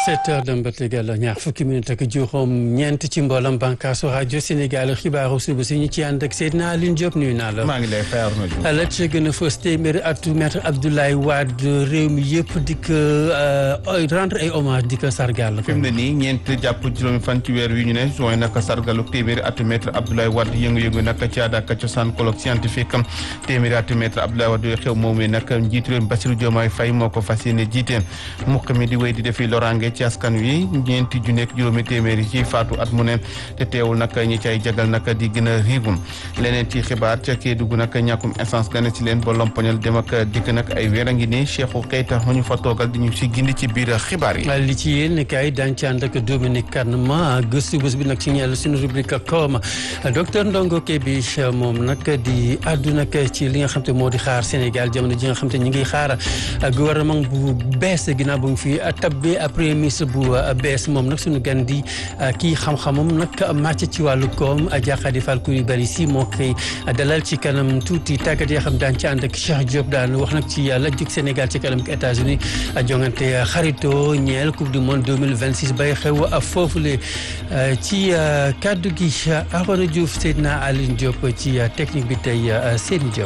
sept heures dem ba tegal ñaar fukki minute ak juróom ñeent ci mboolam bànkaasu rajo Sénégal xibaaru suba si ñu ci ànd ak Seydina Aline Diop nuyu naa la. maa ngi lay fayal ma Diouf. la ci gën a fës téeméeri atu maître Abdoulaye Wade réew mi yëpp di ko rendre ay hommage di ko sargal. fi mu ne nii ñeent jàpp juróomi fan ci weer wi ñu ne juin naka sargalu téeméeri atu maître Abdoulaye Wade yëngu-yëngu naka ci aada ak cosaan colloque scientifique téeméeri atu maître Abdoulaye Wade xew moom mi nag njiitu réew mi Bassirou Diomaye Faye moo ko fas yéene jiite mukk mi di wéy di defi loraange ci askan wi ñeenti ju nekk juróomi téeméeri ci faatu at mu ne te teewul nag ñi cay jagal nag di gën a riigum leneen ci xibaar ca Kédougou nag ñàkkum essence gane ci leen ba lompoñal dem ak dikk nag ay weer a ngi ni Cheikhou Keita mu ñu fa toogal di ñu si gindi ci biir xibaar yi. li ci yéen kay daañu ci ànd ak Dominique Kanema gëstu bés bi nag ci ñeel suñu rubrique koom docteur Ndongo Kébé moom nag di àddu nag ci li nga xam te moo di xaar Sénégal jamono ji nga xam te ñu ngi xaar gouvernement bu bees ginnaaw bu ñu fi tabbee premier ministre bu bees moom nag suñu gan di kii xam-xamam nag màcc ci wàllu koom Diakhady Fall Coulibaly si moo koy dalal ci kanam tuuti tàggat yoo xam daan ci ànd ak Cheikh Diop daan wax nag ci la jug Sénégal ci kanam ak États-Unis jongante xarito ñeel coupe du monde 2026 bay xew foofule ci kaddu gi Arona Diouf Seydina Aline Diop ci technique bi tey Seyni Diop.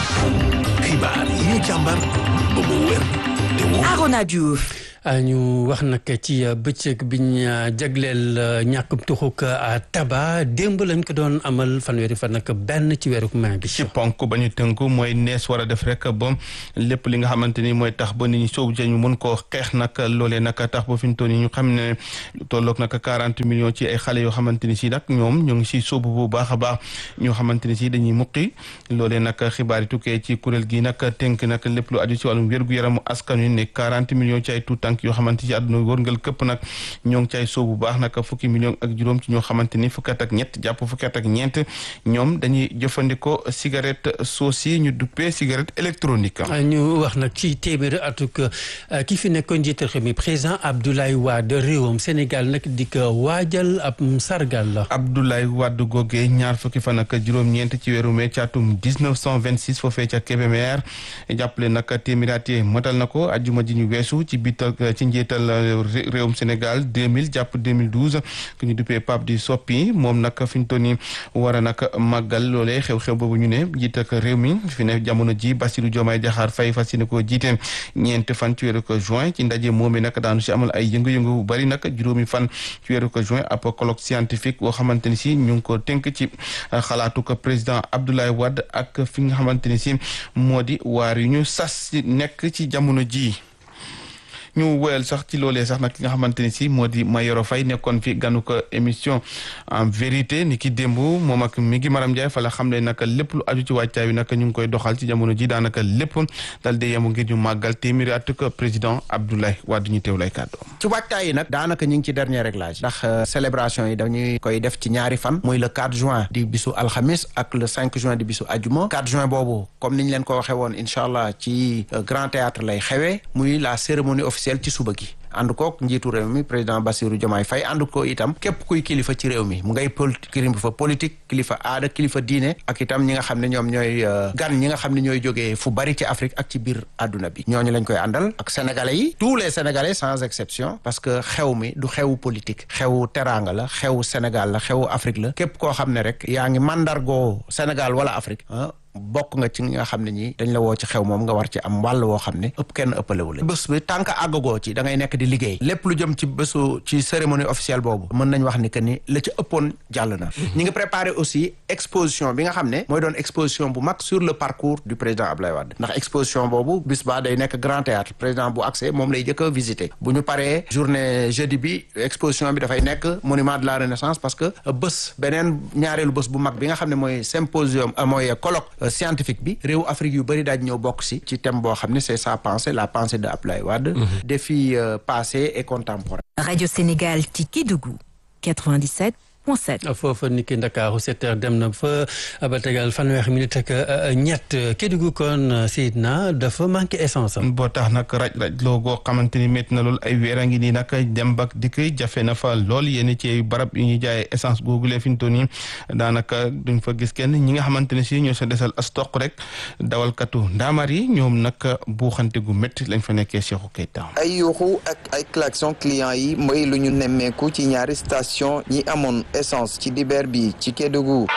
xibaar yi ñu càmbar ba mu wér te wóor. Arona Diouf. ñu wax nag ci bëccëg biñ jagleel ñàkkum tuxuk taba démb lañ ko doon amal fanweeri fan nag benn ci weeru mai bi. ci ponk ba ñu tënku mooy nees war a def rek ba lépp li nga xamante ni mooy tax ba nit ñi soobu ñu mën koo xeex nag loolee nag tax ba fi ñu toll nii ñu xam ne lu tolloog nag quarante millions ci ay xale yoo xamante ni si nag ñoom ñoo ngi si soobu bu baax a baax ñoo xamante ni si dañuy muqi loolee nag xibaar yi tukkee ci kuréel gi nag tënk nag lépp lu aju ci wàllum wér-gu-yaramu askan wi ne quarante millions ci ay tuut tànk yoo xamante ci àdduna wërngal këpp nag ñoo ngi cay soobu baax nag fukki million ak juróom ci ñoo xamante ni fukki at ak ñett jàpp fukki at ak ñeent ñoom dañuy jëfandikoo cigarette soos ñu duppee cigarette électronique ñu wax nag ci téeméeri atuk ki fi nekkoon njiital réew mi président Abdoulaye Wade réewam Sénégal nag di ko waajal ab sargal la Abdoulaye Wade googee ñaar fukki fan ak juróom-ñeent ci weeru mai ci atum 1926 foofee ca Kébémer jàppale nag téeméeri at yi matal na ko ajjuma ji ñu weesu ci biital ci njiital réewum Sénégal 2000 jàpp 2012 ku ñu duppee Pape di Soppi moom nag fi ñu toll nii war a nag màggal loolee xew-xew boobu ñu ne jiite ak réew mi fi ne jamono ji Bassirou Diomaye Diakhar Faye fas yéene koo jiite ñeent fan ci weeru ko juin ci ndaje moom nag daanu si amal ay yëngu-yëngu bu bari nag juróomi fan ci weeru ko juin ab colloque scientifique boo xamante ni si ñu ngi ko tënk ci xalaatu ko président Abdoulaye Wade ak fi nga xamante ni si moo di waar yu ñu sas nekk ci jamono ji ñu woyal sax ci loolee sax nag ki nga xamante ni si moo di Mayoro Faye nekkoon fi ganu ko émission en vérité ni ki démb moom ak mi ngi Maram Ndiaye fa la xam ne nag lépp lu aju ci wàccaay wi nag ñu ngi koy doxal ci jamono ji daanaka lépp dal di yemu ngir ñu màggal téeméeri at ko président Abdoulaye Wade ñu teew lay kàddu ci wàccaay yi nag daanaka ñu ngi ci dernier réglage ndax célébration yi dañuy koy def ci ñaari fan muy le 4 juin di bisu alxamis ak le 5 juin di bisu ajuma 4 juin boobu comme ni ñu leen ko waxee woon incha allah ci grand théâtre lay xewee muy la cérémonie officielle ci suba gi ànd kook njiitu réew mi président Bassirou Diomaye Faye ànd ko itam képp kuy kilifa ci réew mi mu ngay politique kilifa politique kilifa aada kilifa diine ak itam ñi nga xam ne ñoom ñooy gan ñi nga xam ne ñooy jógee fu bari ci Afrique ak ci biir àdduna bi ñooñu lañ koy àndal ak sénégalais yi tous les sénégalais sans exception parce que xew mi du xewu politique xewu teraanga la xewu Sénégal la xewu Afrique la képp koo xam ne rek yaa ngi mandargoo Sénégal wala Afrique bokk nga ci nga xam ne ñi dañ la woo ci xew moom nga war ci am wàll woo xam ne ëpp kenn ëppalewu la bés bi tànk àggagoo ci da ngay nekk di liggéey lépp lu jëm ci bésu ci cérémonie officielle boobu mën nañ wax ni que ni la ci ëppoon jàll na ñi ngi préparé aussi exposition bi nga xam ne mooy doon exposition bu mag sur le parcours du président Abdoulaye Wade ndax exposition boobu bis ba day nekk grand théâtre président bu accès moom lay jëkk a visiter bu ñu paree journée jeudi bi exposition bi dafay nekk monument de la renaissance parce que bés beneen ñaareelu bés bu mag bi nga xam ne mooy symposium mooy colloque scientifique bi réew Afrique yu bëri daaj ñëw bokk si ci thème boo xam ne c'est sa pensée la pensée de Abdoulaye Wade défis passés et contemporains Radio Sénégal ci Kédougou 97 103.7. foofa ni ki Ndakaaru sept heures dem na fa ba tegal fanweeri minute ak ñett Kédougou kon Seydina dafa manqué essence am. boo tax nag raj-raj loo goo xamante ni métti na lool ay weer a ngi nii nag dem bak dikk jafe na fa lool yenn ci barab yu ñuy jaayee essence googu lee fi ñu toll nii daanaka duñ fa gis kenn ñi nga xamante ne si ñoo sa desal as toq rek dawalkatu ndaamaar yi ñoom nag buuxante gu métti lañ fa nekkee Cheikhou Keita. ay yuuxu ak ay klaxon client yi mooy lu ñu nemmeeku ci ñaari station ñi amoon essence ci dibeer bi ci Kédougou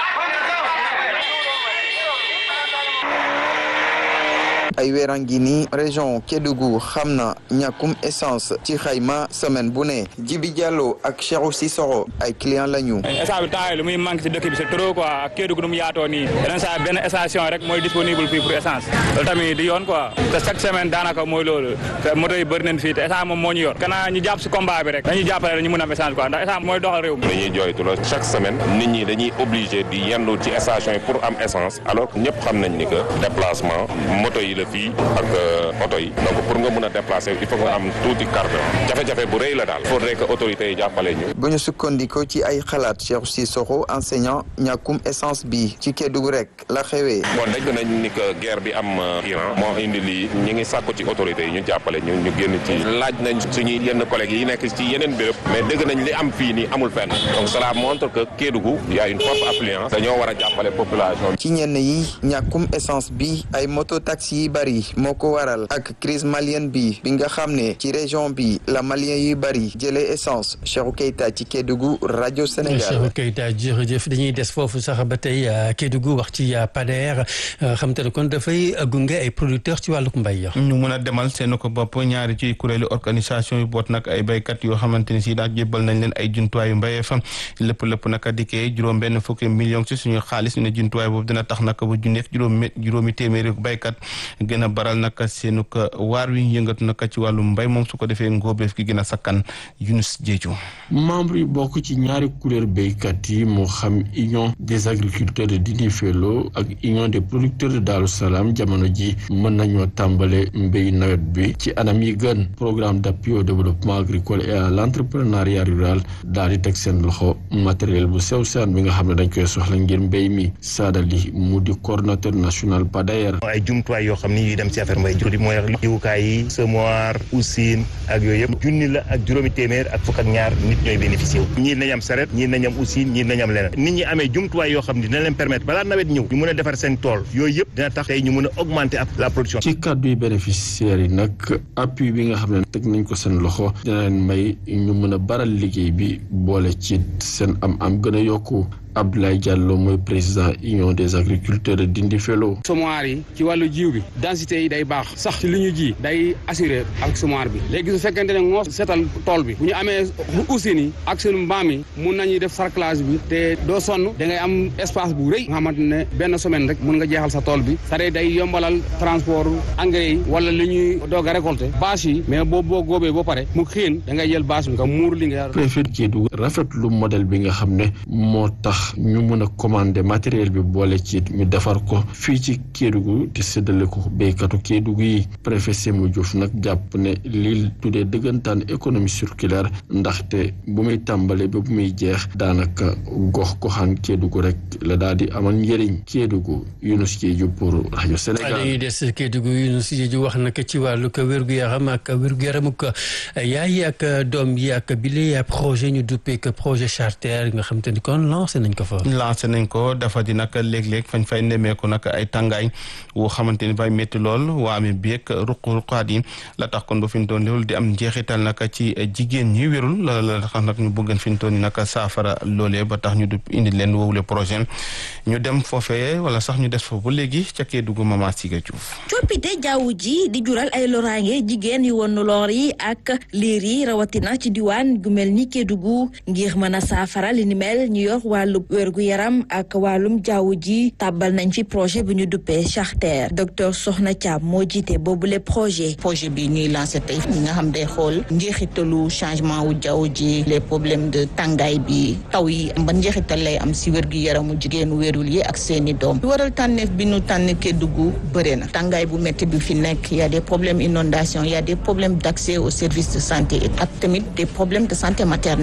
ay weeran gi ni région Kédougou xam na ñàkkum essence ci xayma semaine bu ne Jibi Diallo ak Cheikhou Sissoko ay client lañu essence bi temps lu muy manque ci dëkk bi c'est trop quoi ak Kédougou nu mu yaatoo nii yeneen saa benn station rek mooy disponible fii pour essence loolu tamit di yoon quoi te chaque semaine daanaka mooy loolu te moto yi bëri nañ fii te essence moom moo ñu yor kanaa ñu jàpp si combat bi rek dañuy jàppale ñu mën a am essence quoi ndax essence mooy doxal réew mi dañuy jooytu la chaque semaine nit ñi dañuy obligé di yendu ci station yi pour am essence alors que ñëpp xam nañ ni que déplacement moto yi la fii ak oto yi donc pour nga mën a déplacer il faut nga am tuuti carburant jafe-jafe bu rëy la daal faudrait que autorités yi jàppale ñu bu ñu sukkandikoo ci ay xalaat Cheikh Sissoko enseignant ñàkkum essence bi ci Kédougou rek la xewee bon dégg nañ ni que guerre bi am Iran moo indi lii ñi ngi sàkku ci autorités yi ñu jàppale ñu ñu génn ci laaj nañ suñuy yenn collègues yi nekk ci yeneen béréb mais dégg nañ li am fii nii amul fenn donc cela montre que Kédougou y a une forte affluence dañoo war a jàppale population ci ñenn yi ñàkkum essence bi ay moto taxi yi bari moo ko waral ak crise malienne bi bi nga xam ne ci région bi la malien yu bari jëlee essence Cheikhou Keita ci Kédougou rajo Sénégal Cheikhou Keita jërëjëf dañuy des foofu sax ba tey Kédougou wax ci Pader xam te ne kon dafay gunge ay producteurs ci wàlluk mbay ñu mun a demal seen ko bopp ñaari ci kuréelu organisation yu boot nag ay béykat yoo xamante ni si daal jébbal nañ leen ay jumtuwaayu mbéyee fa lépp lépp naka dikkee juróom benn fukki million ci suñu xaalis ñu ne jumtuwaay boobu dina tax naka bu junneef juróomi juróomi téeméeri béykat gën a baral naka seenu ko waar wi yëngatu naka ci wàllu mbay moom su ko defee ngóobeef gi gën a sakkan Yunus Jeeju membre yi bokk ci ñaari kuréel béykat yi moo xam union des agriculteurs de Dindéfélo ak union des producteurs de Darou Salam jamono ji mën nañoo tàmbale mbéy nawet bi ci anam yi gën programme d'appui au développement agricole et à l'entrepreneuriat rural daal di teg seen loxo matériel bu sew saan bi nga xam ne dañ koy soxla ngir mbéy mi saadali mu di coordonnateur national PADAER ay jumtuwaay yoo xam ni yuy dem ci affaire mbay jur mooy jiwukaay yi semoir usine ak yooyu yëpp junni la ak juróomi téeméer ak fukk ak ñaar nit ñooy bénéficié wu ñii nañ am saret ñii nañ am usine ñii nañ am leneen nit ñi amee jumtuwaay yoo xam ni dina leen permettre balaa nawet ñëw ñu mën a defar seen tool yooyu yëpp dina tax tey ñu mën a augmenter la production ci kàddu yi bénéficiaires yi nag appui bi nga xam ne teg nañ ko seen loxo dina leen may ñu mën a baral liggéey bi boole ci seen am am gën a yokku Abdoulaye Diallo mooy président union des agriculteurs de Dindéfélo semoir yi ci wàllu jiw bi densité yi day baax sax ci li ñu ji day assuré ak semoir bi léegi su fekkente ne ngoo seetal tool bi bu ñu amee usines yi ak seen mbaam yi mun nañuy def sarclage bi te doo sonn da ngay am espace bu rëy nga xamante ne benn semaine rek mun nga jeexal sa tool bi sare day yombalal transport engrais yi wala li ñuy doog a récolter bâche yi mais boo boo góobee ba pare mu xiin da ngay jël bâche bi nga muur li nga préfet Kédougou rafetlu modèle bi nga xam ne moo tax ñu mën a commander matériel bi boole ci ñu defar ko fii ci Kédougou te séddale ko béykatu Kédougou yi préfet Sémou Diouf nag jàpp ne lii tuddee dëggantaan économie circulaire ndaxte bu muy tàmbale ba bu muy jeex daanaka gox goxaan Kédougou rek la daal di amal njëriñ Kédougou Younous Diédhiou pour rajo Sénégal. dañuy des Kédougou Younous Diédhiou wax naka ci wàllu wér-gu-yaram ak wér-gu-yaramu yaay ak doom yi ak bile projet ñu duppee que projet charter nga xam te ni kon lancé nañ ko fa. lancé nañ ko dafa di nag léeg-léeg fañ fay nemmeeku nag ay tàngaay woo xamante ni bay métti lool waame beeg ruq-ruqaat yi la tax kon ba fi ñu doon loolu di am njeexital nag ci jigéen ñi wérul la la tax nag ñu bëggan fi ñu toon ni nag saafara loolee ba tax ñu du indi leen woowule projet ñu dem foofee wala sax ñu des foofu ba léegi ca Kédougou Mama Siga Diouf coppite jaww ji di jural ay loraange jigéen yu won loor yi ak liir yi rawatina ci diwaan gu mel ni Kédougou ngir mën a saafara li ni mel ñu yor wàllu wérgu yaram ak wàllum jaww ji tàbbal nañ ci projet bu ñu duppee charter docteur Soxna Thiam moo jiite boobule projet. projet bi ñuy lancé tey ñi nga xam day xool njeexitalu changement wu jaww ji les problèmes de tàngaay bi taw yi ban njeexital lay am si wérgu yaramu jigéenu wérul yi ak seeni doom waral tànneef bi ñu tànn Kédougou bëre na tàngaay bu métti bi fi nekk y a des problèmes inondation y a des problèmes d'accès aux services de santé ak tamit des problèmes de santé maternelle. directeur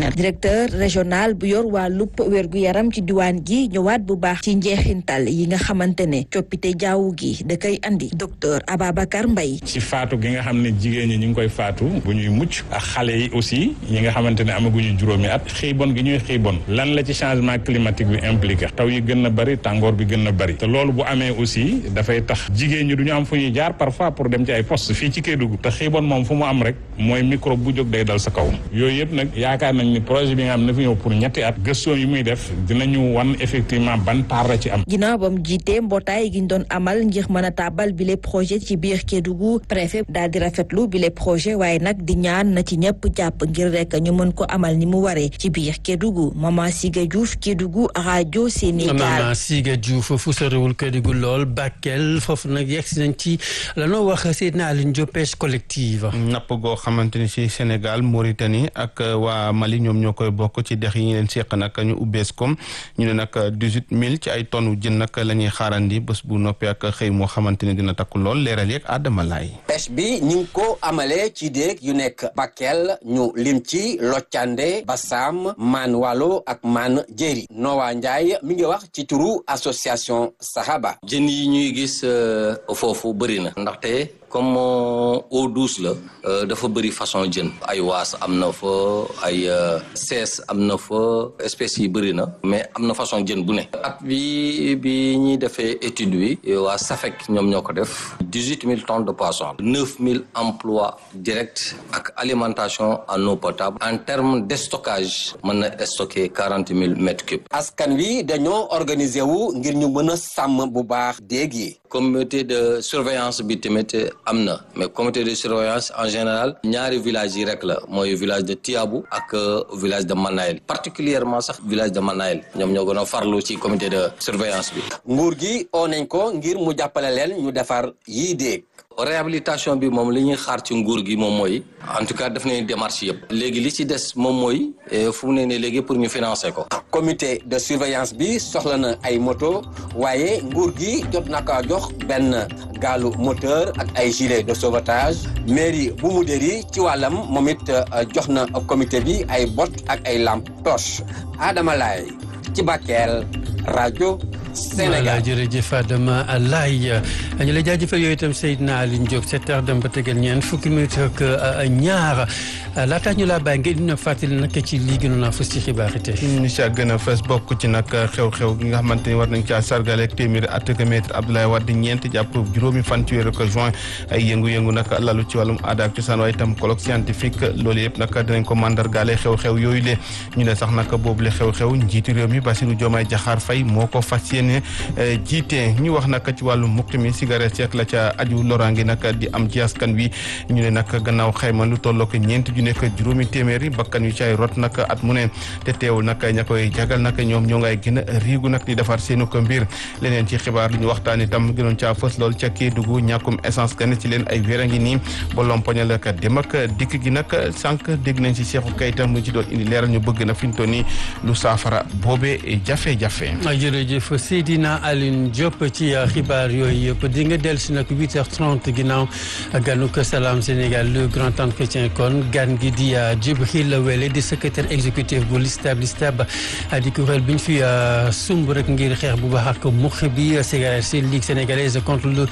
directeur régional bu yor wàllub wérgu yaram ci diwaan gi ñëwaat bu baax ci njeexintal yi nga xamante ne coppite jaww gi da koy andi docteur Ababacar Mbaye ci faatu gi nga xam ne jigéen ñi ñu ngi koy faatu bu ñuy mucc ak xale yi aussi ñi nga xamante ne amaguñu juróomi at xiibon gi ñuy xiibon lan la ci changement climatique bi impliqué taw yi gën na bëri tàngoor bi gën na bëri te loolu bu amee aussi dafay tax jigéen ñi du ñu am fu ñuy jaar parfois pour dem ci ay poste fii ci Kédougou te xiibon moom fu mu am rek mooy microbe bu jóg day dal sa kaw yooyu yëpp nag yaakaar nañ ni projet bi nga xam ne fi ñëw pour ñetti at gëstoo yi muy def dinañu wan effectivement ban part la ci am ginnaaw ba mu jiitee mbootaay gi ñu doon amal ngir mën a tàbbal bi les projet ci biir Kédougou préfet daal di rafetlu bi les projet waaye nag di ñaan na ci ñëpp jàpp ngir rek ñu mën ko amal ni mu waree ci biir Kédougou Mama Siga Diouf Kédougou rajo Sénégal. Mama Siga Diouf fu sorewul Kédougou lool Bakel foofu nag yegg si nañ ci lanoo wax Seydina Aline Diop pêche collective. napp goo xamante ni ci Sénégal Mauritanie ak waa Mali ñoom ñoo koy bokk ci dex yi ñu leen seq nag ñu ubbees ko ñu ne nag dix-huit mille ci ay tonnes jën nag la ñuy xaarandi bés bu noppee ak xëy moo xamante ne dina takku lool leeral yeeg Adama Laay pêche bi ñu ngi ko amalee ci déeg yu nekk Bakel ñu lim ci Loccande Bassam Man Walo ak Man Jéeri Nowa Ndiaye mi ngi wax ci turu association Sahaba jën yi ñuy gis foofu bëri na ndaxte comme eau douce la dafa bëri façon jën ay waas am na fa ay sees am na fa espèces yi bëri na mais am na façon jën bu ne at bi bi ñuy defee étude bi waa SAFEC ñoom ñoo ko def dix-huit mille tonnes de poisson neuf mille emplois directs ak alimentation en eau potable en termes de stockage mën na stocker quarante mille mètres cubes askan wi dañoo organiser wu ngir ñu mën a sàmm bu baax déeg yi comité de surveillance bi tamit am na mais comité de surveillance en général ñaari villages yi rek la mooy village de Tiabou ak village de Manayel particulièrement sax village de Manayel ñoom ñoo gën a farlu ci comité de surveillance bi nguur gi oo nañ ko ngir mu jàppale leen ñu defar yii déeg réhabilitation bi moom li ñuy xaar ci nguur gi moom mooy en tout cas def nañu démarche yëpp léegi li ci des moom mooy fu mu ne nii léegi pour ñu financer ko. comité de surveillance bi soxla na ay moto waaye nguur gi jot na ko jox benn gaalu moteur ak ay gilet de sauvetage mairie bu mu dëri ci wàllam moom it jox na comité bi ay bot ak ay lampe torche Adama Laye ci Bakel rajo. Sénégal jërëjëf Adama Laye ñu lay jaajëfal yooyu itam Seydina Aline Diop sept heures dem ba tegal ñeent fukki minute ak ñaar laata ñu laa bàyyi ngeen dina fàttali nag ci lii gënoon a fës ci xibaar yi tey. ñu si gën a fës bokk ci nag xew-xew gi nga xamante ni war nañ caa sargale ak téeméeri at ak maître Abdoulaye Wade ñeent jàpp juróomi fan ci weeru ko juin ay yëngu-yëngu nag lalu ci wàllum aada ak cosaan waaye itam colloque scientifique loolu yëpp nag dinañ ko mandargaale xew-xew yooyu le ñu ne sax nag boobu le xew-xew njiitu réew mi Bassirou Diomaye Diakhar Faye moo ko fas yéene jiite ñu wax nag ci wàllu mukk mi cigarette yeeg la ca aju loraange nag di am ci askan wi ñu ne nag gannaaw xayma lu tolloo ko ñeent ju nekk juróomi téeméeri bakkan yu caay rot nag at mu ne te teewul nag ña koy jagal nag ñoom ñoo ngay gën a riigu nag di defar seenu ko mbir leneen ci xibaar lu ñu waxtaan itam gënoon caa fës lool ca Kédougou ñàkkum essence gan ci leen ay wér a ngi nii ba lompoñal ak dem ak dikk gi nag sànq dégg nañ ci Cheikhou Keita mu ci doon indi leeral ñu bëgg na fi ñu toll nii lu saafara boobee jafe-jafe. jërëjëf Seydina Aline Diop ci xibaar yooyu yëpp di nga dellu si nag 8h30 ginnaaw ganu ko Salam Sénégal le grand entretien kon gan gi di Djibril Wele di secrétaire exécutif bu LISTAB LISTAB di kuréel bi ñu fi sumb rek ngir xeex bu baax ak mux bi cigarette si Ligue sénégalaise contre le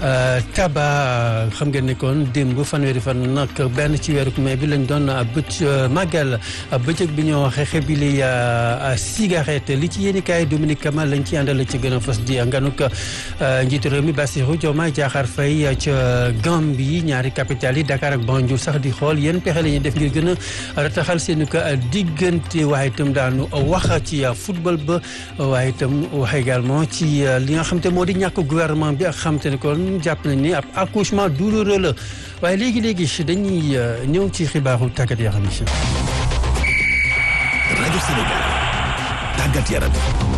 tabac xam ngeen ne kon démb fanweeri fan nag benn ci weeru mai bi lañ doon bëcc màggal bëccëg bi ñoo xeexe bi li cigarette li ci yéeni kaay Dominique Kamal lañ ci àndal ci gën a fës di nganuk njiitu réew mi Bassirou Diomaye Diakhar Faye ca Gambie ñaari capitale yi Dakar ak Banjul sax di xool yéen pexe la ñuy def ngir gën a rataxal seeni ko diggante waaye itam daanu wax ci football ba waaye itam wax également ci li nga xam te moo di ñàkk gouvernement bi ak xam te ne kon jàpp nañ ni ab accouchement douloureux la waaye léegi-léegi dañuy ñëw ci xibaaru tàggat yaram yi rajo Sénégal tàggat yaram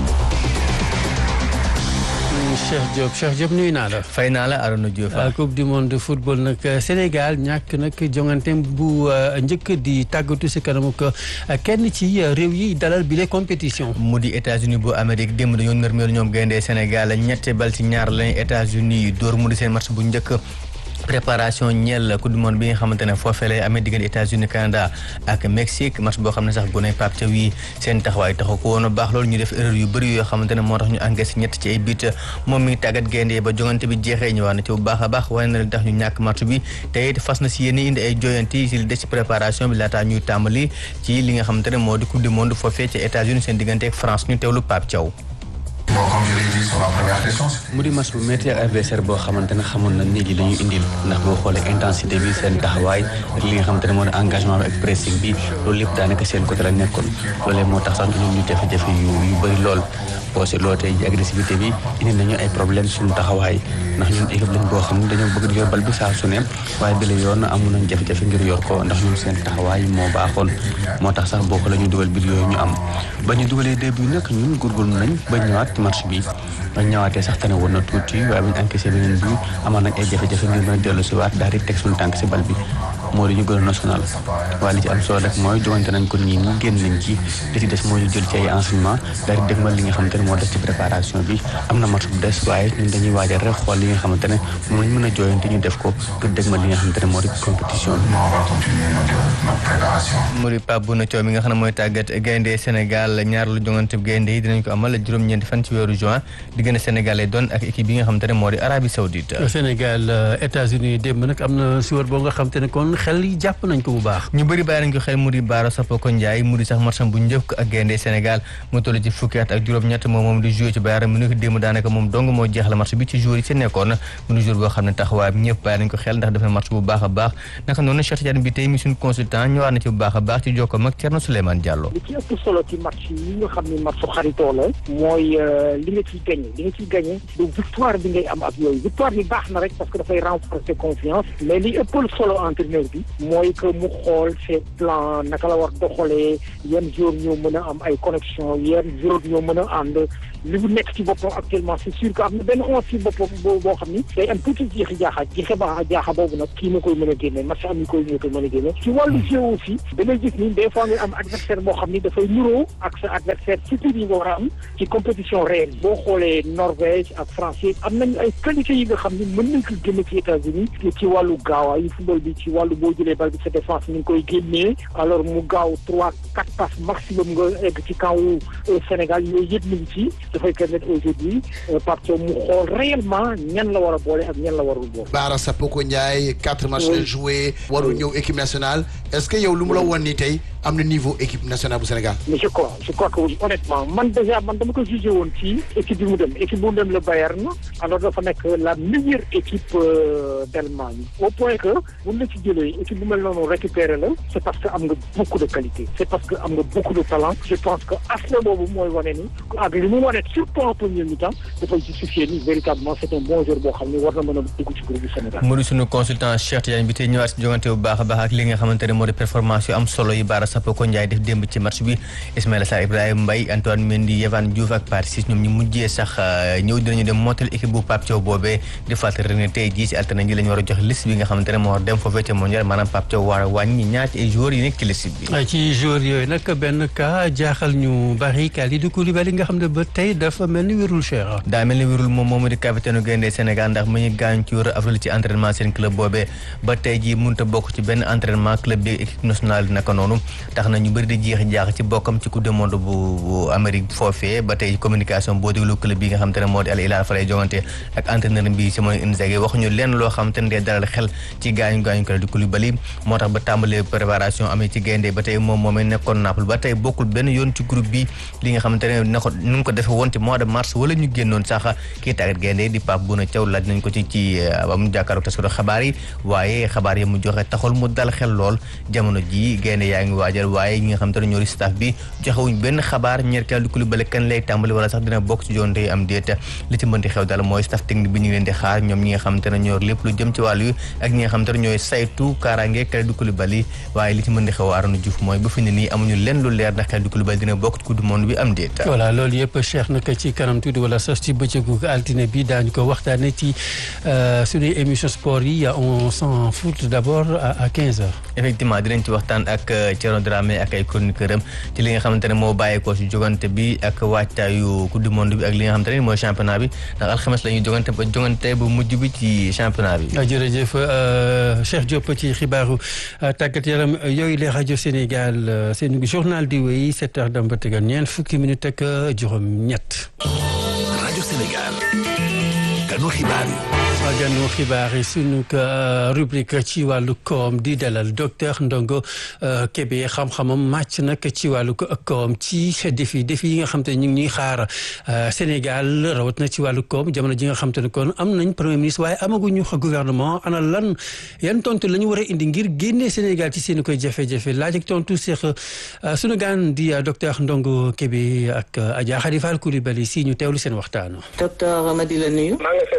Cheikh Diop Cheikh Diop nuyu naa la. fay naa la Arona Diouf. coupe du monde de football nag Sénégal ñàkk nag jongante bu njëkk di tàggatu si kanamu ko kenn ci réew yi dalal bile compétition. mu di États-Unis bu Amérique démb dañoo nërmeel ñoom gayndee Sénégal ñette bal ci ñaar lañu États-Unis dóor mu di seen match bu njëkk. préparation ñeel coupe du monde bi nga xamante ne foofee lay amee diggante États-Unis Canada ak Mexique match boo xam ne sax gone Pape Thiaw yi seen taxawaay taxu ko woon a baax loolu ñu def erreur yu bëri yoo xamante ne moo tax ñu encaissé ñett ci ay but moom mi tàggat gaynde ba jongante bi jeexee ñëwaat na ci bu baax a baax wane na li tax ñu ñàkk match bi te it fas na si yéen indi ay joyanti si li des ci préparation bi laataa ñuy tàmbali ci li nga xamante ne moo di coupe du monde foofee ci États-Unis seen diggante ak France ñu teewlu Pape Thiaw mu di match bu métti ak adversaire boo xamante ne xamoon na nit ñi la ñu indil ndax boo xoolee intensité bi seen taxawaay ak li nga xamante ne moo di engagement bi ak pressing bi loolu lépp daanaka seen côté la nekkoon loolee moo tax sax ñun ñu jafe-jafe yu yu bëri lool boo seetloo tey ji agressivité bi indi nañu ay problème suñu taxawaay ndax ñun équipe lañ boo xam ne dañoo bëgg di yor bal bi saa su ne waaye bi la yoon amoon nañ jafe-jafe ngir yor ko ndax ñun seen taxawaay moo baaxoon moo tax sax boo ko la ñu dugal biir yooyu ñu am ba ñu dugalee début nag ñun góorgóorlu nañ ba ñëwaat ci match bi ba ñëwaatee sax tane woon na tuuti waaye bu ñu encaissé beneen bi amaan nañ ay jafe-jafe ngir mën a dellu si waat daal di teg suñu tànk si bal bi moo di ñu gën a national waaye li ci am solo rek mooy jogante nañ ko nii nii génn nañ ci li ci des mooy ñu jël ci ay enseignement daal di dégmal li nga xamante ne moo des ci préparation bi am na match bu des waaye ñun dañuy waajal rek xool li nga xamante ne moom lañ mën a jooyante ñu def ko ngir dégmal li nga xamante ne moo di compétition bi mu di Pape Bouna Thiaw mi nga xam ne mooy tàggat gaynde Sénégal ñaar lu jongante gaynde yi dinañ ko amal juróom-ñeenti fan ci weeru juin diggante Sénégal lay doon ak équipe bi nga xamante ne moo di Arabie Saoudite Sénégal États-Unis démb nag am na suwar boo nga xamante ne kon xel yi jàpp nañ ko bu baax ñu bëri bàyyi nañ ko xel mu di Baara Sapoko Ndiaye mu di sax matcham bu njëkk ak gaynde Sénégal mu toll ci fukki at ak juróom-ñett moom moom di joué ci Bayern Munich démb daanaka moom dong moo jeexal match bi ci jour yi ci nekkoon mu di jour boo xam ne taxawaayam ñëpp bàyyi nañ ko xel ndax dafa match bu baax a baax naka noonu Cheikh Tidiane bi tey mi suñu consultant ñëwaat na ci bu baax a baax ci jokkoom ak Thierno Souleymane Diallo li ci ëpp solo ci match yi nga xam ne match xaritoo la mooy li nga ciy gagné li nga ciy gagné du victoire bi ngay am ak yooyu victoire bi baax na rek parce que dafay renforcer confiance mais li ëppal solo entraîneur bi mooy que mu xool ses plans naka la war doxalee yan jour ñoo mën a am ay connexion yan jour ñoo mën a ànd li mu nekk ci boppam actuellement c'est sûr que am na benn onze ci boppam boo boo xam ni day am tuuti jeexi jaaxa jeexe baax jaaxa boobu nag kii na koy mën a génne match am yi koy ñoo koy mën a génne ci wàllu jeu aussi da ngay gis ni des fois nga am adversaire boo xam ni dafay nuroo ak sa adversaire futur yi nga war a am ci compétition réelle boo xoolee Norvège ak France am nañu ay qualité yi nga xam ni mën nañ ko génne ci États-Unis ci wàllu gaawaayu football bi ci wàllu boo jëlee bal bi sa défense ni nga koy génnee alors mu gaaw trois quatre passes maximum nga egg ci camp wu Sénégal yooyu yëpp mi ngi ci dafay permettre aujourd'hui Pape Thiaw mu xool réellement ñan la war a boole ak ñan la warul boole. Baara Sapoko Ndiaye quatre matchs la joué warul ñëw équipe nationale est-ce que yow lu mu la woon nii tey am na niveau équipe nationale bu Sénégal. mais je crois je crois que oui honnêtement man déjà man dama ko jugé woon ci équipe bi mu dem équipe bu mu dem le Bayern alors dafa nekk la meilleure équipe d'Allemagne au point que bu la ci jëlee équipe bu mel noonu récupéré la c'est parce que am nga beaucoup de qualité c'est parce que am nga beaucoup de talent je pense que aspect boobu mooy wane ni ak li mu wane surtout en premier mi-temps dafay justifier ni véritablement c'est un bon joueur boo xam ni war na mën a dugg ci groupe du Sénégal. mu di sunu consultant Cheikh Tidiane bi tey ñëwaat ci jogante bu baax a baax ak li nga xamante ne moo di performance yu am solo yi Baara Sapoko Ndiaye def démb ci match bi Ismaïla Sarr Ibrahima Mbaye Antoine Mendy Yehvan Diouf ak Pathé Ciss ñoom ñu mujjee sax ñëw dinañu dem montel équipe bu Pape Thiaw boobee di fàttali ne tey jii ci altine ji la ñu war a jox liste bi nga xamante ne moo war dem foofee ca mondial maanaam Pape Thiaw war a wàññi ñaar ci ay joueurs yi nekk ci liste bi ci joueurs yooyu nag benn cas jaaxal ñu bari Kalidou Koulibaly nga xam ne ba tey dafa mel ni wérul Cheikh daa mel ni wérul moom moomu di capitaine u Gaynde Sénégal ndax mu ñu gaañ ci wéru avril ci entraînement seen club boobee ba tey ji mënut a bokk ci benn entraînement club bi équipe nationale naka noonu tax na ñu bëri di jeex jaax ci bokkam ci coupe du monde bu bu Amérique foofee ba tey communication boo déglu club bi nga xam te ne moo di Al Hilal fa lay jongante ak entraîneur bi Simone Inzaghi waxuñu lenn loo xam te ne dee dalal xel ci gaañu gaañu Kalidou Koulibaly moo tax ba tàmbalee préparation amee ci gaynde ba tey moom moomee nekkoon Naples ba tey bokkul benn yoon ci groupe bi li nga xamante ne na ko nu ngi ko defee woon ci mois de mars wala ñu génnoon sax kii tàggat gaynde di Pape Bouna Thiaw laaj nañ ko ci ci ba mu jàkkaarloog taskatu xabaar yi waaye xabaar yi mu joxe taxul mu dal xel lool jamono ji gaynde yaa ngi waajal waaye ñi nga xamante ne ñoo di staff bi joxewuñ benn xabaar ñeer Kalidou Koulibaly kan lay tàmbali wala sax dina bokk ci jonte yi am déet li ci mënti xew daal mooy staff technique bi ñu ngi leen di xaar ñoom ñi nga xamante ne ñoo lépp lu jëm ci wàllu yi ak ñi nga xamante ne ñooy saytu kaaraange Kalidou Koulibaly waaye li ci mën di xew Arona Diouf mooy ba fi ne nii amuñu lenn lu leer ndax Kalidou Koulibaly dina bokk ci coupe du monde bi am déet voilà loolu yëpp Cheikh naka ci kanam tuuti wala sax ci bëccëgu altine bi daañu ko waxtaane ci suñuy émission sport yi on s'en fout d'abord à 15 heures effectivement dinañ ci waxtaan ak ak Thierno Dramé ak ay chroniqueur am ci li nga xamante ne moo bàyyeekoo si jogante bi ak waajtaayu coupe du monde bi ak li nga xamante ne mooy championnat bi ndax alxames la ñuy jogante ba jogante bu mujj bi ci championnat bi. jërëjëf Cheikh Diop ci xibaaru tàggat yaram yooyu les rajo Sénégal seen journal di wéy sept heures dem ba tegal ñeent fukki minute ak juróom-ñett. rajo Sénégal kanu xibaar yi. ganu xibaar yi sunu rubrique ci wàllu koom di dalal docteur Ndongo Kébé xam-xamam màcc nag ci wàllu koom ci défi défi yi nga xam te ñu ngi ñuy xaar Sénégal rawat na ci wàllu koom jamono ji nga xam te ne kon am nañ premier ministre waaye amaguñu gouvernement ana lan yan tontu la ñu war a indi ngir génnee Sénégal ci seen koy jafe-jafe laaj ak tontu seex sunu gaan di docteur Ndongo Kébé ak Adja Khadifal Coulibaly si ñu teewlu seen waxtaan. docteur ma di la nuyu.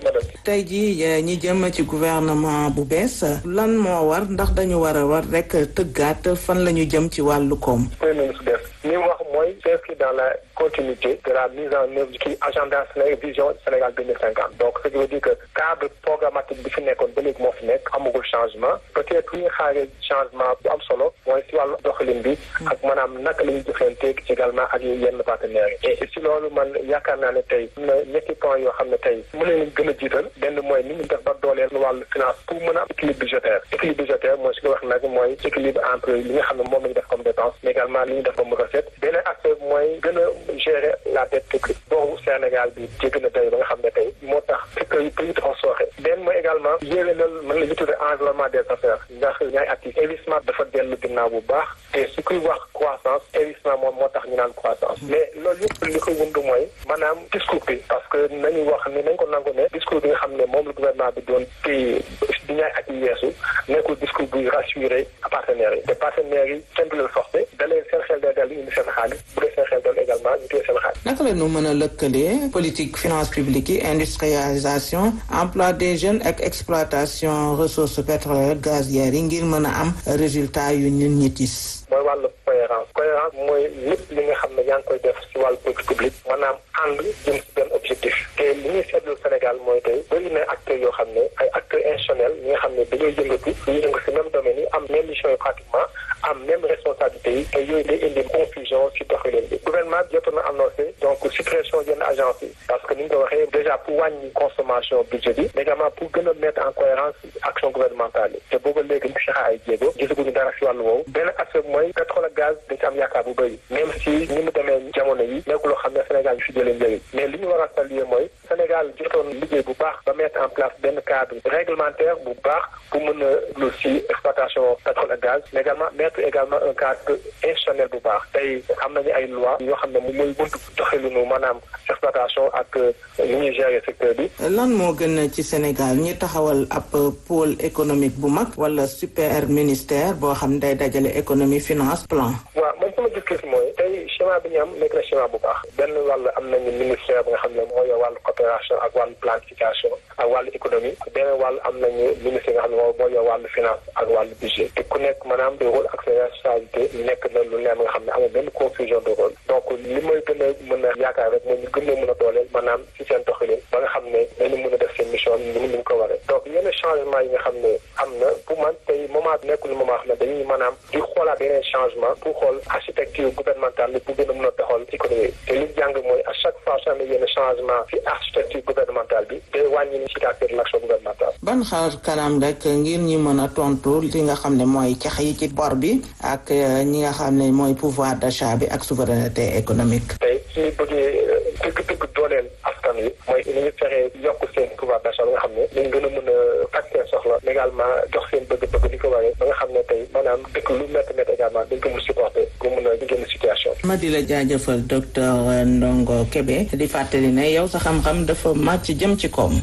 tey jii ñi jëm ci gouvernement bu bees lan moo war ndax dañu war a war rek tëggaat fan la ñu jëm ci wàllu koom. premier ministre bees li mu wax mooy s'inscrit dans la continuité de la mise en œuvre ci agenda Sénégal vision Sénégal deux mille cinquante donc ce qui veut dire que cadre programmatique bi fi nekkoon ba léegi moo fi nekk amagul changement peut-être li ñu xaaree changement bu am solo mooy si wàllu doxalin bi ak maanaam naka la ñuy jëflanteeg également ak yenn partenaires yi et si loolu man yaakaar naa ne tey am na ñetti points yoo xam ne tey mën nañu gën a jiital benn mooy ni ñu def ba dooleel wàllu finance pour mën a am équilibre budgétaire équilibre budgétaire mooy su ko wax nag mooy équilibre entre li nga xam ne moom la ñu def comme dépense mais également li ñu def comme recette beneen aspect mooy gën a gérer la dette publique boobu Sénégal bi jégg na tey ba nga xam ne tey moo tax fekk yi pays dafa sooxe benn mooy également yéwénal mën la ñu tuddee environnement des affaires ndax ñaay at yi investissement dafa dellu ginnaaw bu baax te su kuy wax croissance investissement moom moo tax ñu naan croissance mais loolu yëpp li ko wund mooy maanaam discours bi parce que nañu wax ni nañ ko nangu ne discours bi nga xam ne moom la gouvernement bi doon téye di ñaay at yi yeesu nekkul discours buy rassurer partenaires yi te partenaires yi kenn du leen forcé da leen seen xel day dal indi seen xaalis bu dee seen xel dal également ñu téye seen xaalis naka la ñu mën a lëkkalee politique finance publique yi industrialisation emploi des jeunes ak exploitation ressources pétrolières gazières yi ngir mën a am résultat yu ñun ñi tis mooy wàllu cohérence cohérence mooy lépp li nga xam ne yaa ngi koy def ci wàllu politique publique maanaam ànd jëm ci benn objectif te li ñuy seetlu Sénégal mooy tey bëri na acteurs yoo xam ne ay acteurs institutionnels ñi nga xam ne dañoo yëngatu dañuy yëngu ci même domaine yi am même mission yi pratiquement am même responsabilité yi te yooyu day indi confusion ci doxalin bi gouvernement bi jotoon na annoncé donc suppression yenn agence yi parce que ni ñu ko waxee déjà pour wàññi consommation budget bi mais également pour gën a mettre en cohérence action gouvernementale yi te booba léegi ñu fexe ay jéego gisaguñu dara ci wàllu woowu benn aspect mooy pétrole ak gaz dañ ci am yaakaar bu bëri même si ni mu demee jamono yi nekk loo xam ne Sénégal ñu fi jëlee njëriñ mais li ñu war a saluer mooy Sénégal jotoon liggéey bu baax ba mettre en place benn cadre réglementaire bu baax pour mën a lu si exploitation pétrole ak gaz mais également mettre également un cadre institutionnel bu baax tey am nañu ay loi yoo xam ne moom mooy buntu doxalinu maanaam exploitation ak ni ñuy gérer secteur bi. lan moo gën ci Sénégal ñi taxawal ab pôle économique bu mag wala super ministère boo xam day dajale économie finance plan. waaw man sama gis-gis mooy tey schéma bi ñu am nekk na schéma bu baax benn wàll am nañu ministère bi nga xam ne moo yor wàllu coopération ak wàllu planification ak wàllu économie beneen wàll am nañu ministère nga xam ne moo yor wàllu finance ak wàllu budget te ku nekk maanaam de rôle ak ses responsabilités nekk na lu leer nga xam ne amul benn confusion de rôle donc li may gën a mën a yaakaar rek mooy ñu gën a mën a dooleel maanaam ci seen doxalin ba nga xam ne dañu mën a def seen mission ni ni mu ko waree donc yenn changement yi nga xam ne am na pour man tey moment bi nekkul moment xam ne dañuy maanaam di xoolaat yeneen changement pour xool architecture gouvernementale bi pour gën a mën a doxal économie te li jàng mooy à chaque fois su amee yenn changement ci architecture gouvernementale bi day wàññi efficacité de l'action gouvernementale ban xaar kanam rek ngir ñi mën a tontu li nga xam ne mooy cax yi ci bor bi ak ñi nga xam ne mooy pouvoir d'achat bi ak souveraineté économique tey suñu bëggee dëgg-dëgg dooleel askan wi mooy ni ñu fexee yokk seen pouvoir d'achat ba nga xam ne dañ gën a mën a faj seen soxla mais également jox seen bëgg-bëgg li ko waree ba nga xam ne tey maanaam dëkk lu métti métti également dañ ko mën supporter pour mën a génn situation ma di la jaajëfal docteur Ndongo Kébé di fàttali ne yow sa xam-xam dafa màcc jëm ci koom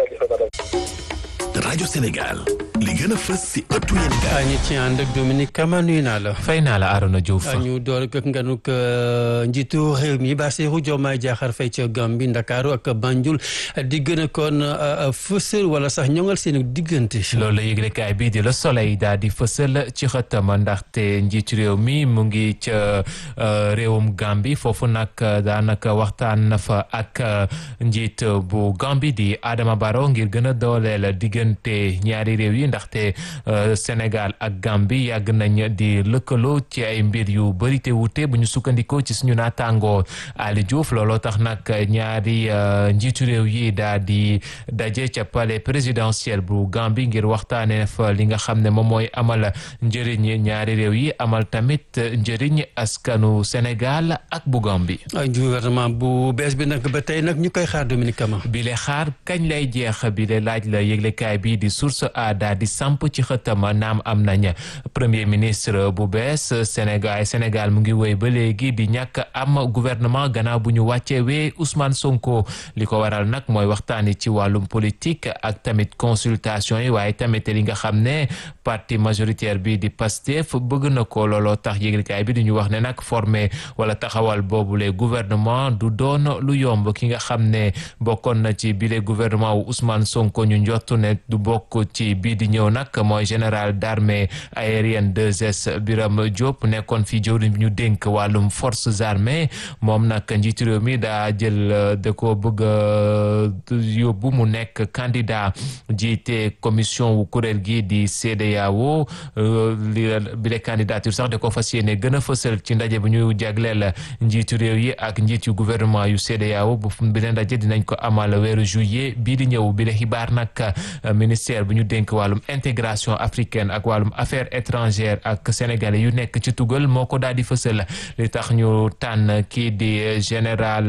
rajo Sénégal li gën a fës si ëttu yéen gaay ñu ci ànd ak Dominique Kama nuyu naa la. fay naa la Arona Diouf. ñu door ak nganuk njiitu réew mi Bassirou Diomaye Diakhar Faye ca Gambie Ndakaaru ak Banjul di gën a kon fësal wala sax ñoŋal seen diggante. loolu la yëglekaay bii di la Soleil daal di fësal ci xëttam ndaxte njiitu réew mi mu ngi ca réewum Gambie foofu nag daanaka waxtaan na fa ak njiit bu Gambie di Adama Barrow ngir gën a dooleel diggante ñaari réew yi ndax ndaxte Sénégal ak Gambie yàgg nañ di lëkkaloo ci ay mbir yu bëri te wute bu ñu sukkandikoo ci suñu naataangoo Ali Diouf looloo tax nag ñaari njiitu réew yi daal di daje ca palais présidentiel bu Gambie ngir waxtaanee fa li nga xam ne moom mooy amal njëriñ ñaari réew yi amal tamit njëriñ askanu Sénégal ak bu Gambie. gouvernement bu bees bi nag ba tey nag ñu koy xaar Dominique Kama. bi le xaar kañ lay jeex bi le laaj la yëglekaay bi di source a daal di samp ci xëtam naam am nañ premier ministre bu bees Sénégal Sénégal mu ngi woy ba léegi di ñàkk am gouvernement gannaaw bu ñu wàccee wee Ousmane Sonko li ko waral nag mooy waxtaani ci wàllum politique ak tamit consultation yi waaye tamit li nga xam ne parti majoritaire bi di Pastef bëgg na ko looloo tax yëglekaay bi di ñu wax ne nag formé wala taxawal boobule gouvernement du doon lu yomb ki nga xam ne bokkoon na ci bile gouvernement wu Ousmane Sonko ñu njottu ne du bokk ci bii di ñëw nag mooy général d'armée aérienne 2S Birame Diop nekkoon fi jëwriñ bi ñu dénk wàllum forces armées moom nag njiitu réew mi daa jël da ko bëgg yóbbu mu nekk candidat jiite commission wu kuréel gi di CEDEAO li bile candidature sax da ko fas yéene gën a fësal ci ndaje bu ñu jagleel njiitu réew yi ak njiit yu gouvernement yu CEDEAO bu bi leen ndaje dinañ ko amal weeru juillet bii di ñëw bi la xibaar nag ministère bu ñu dénk wàllum intégration africaine ak wàllum affaires étrangères ak sénégalais yu nekk ci tugal moo ko daal di fësal li tax ñu tànn kii di général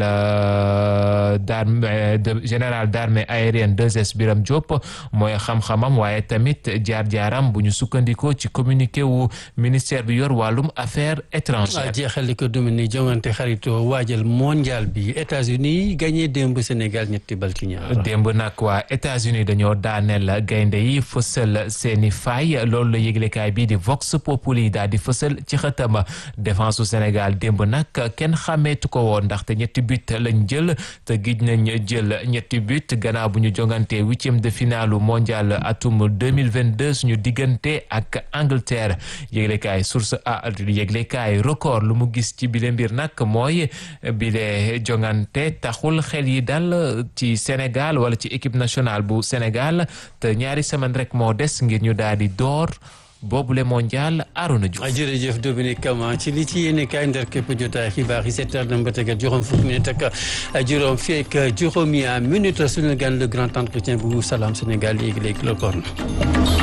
d'armée général d'armée aérienne 2S Biram Diop mooy xam-xamam waaye tamit jaar-jaaram bu ñu sukkandikoo ci communiqué wu ministère bi yor wàllum affaires étrangères jeexali ko Dominique jongante xaritoo waajal mondial bi États-Unis gagné démb Sénégal ñetti bal ci ñaar. démb nag waa États-Unis dañoo daaneel gaynde yi fësal seeni faay loolu la yëglekaay bii di Vox Populi daal di fësal ci xëtama défense su Sénégal démb nag kenn xàmmeetu ko woon ndaxte ñetti but lañ jël te gij nañ jël ñetti but gannaaw bu ñu jongante huitième de finale mondial atum 2022 suñu diggante ak Angleterre yëglekaay source a yëglekaay record lu mu gis ci bile mbir nag mooy bile jongante taxul xel yi dal ci Sénégal wala ci équipe nationale bu Sénégal te ñaari semaine rek moo des ngir ñu daal di door boobule mondial Arona Diouf. jërëjëf Dominique Kama ci li ci yéene kaay ndar képp jotaay xibaar yi sept heures dem ba tegal juróom fukki minute ak juróom fii ak juróomi minute suñu gan le grand entretien bu Salam Sénégal léegi léegi la kon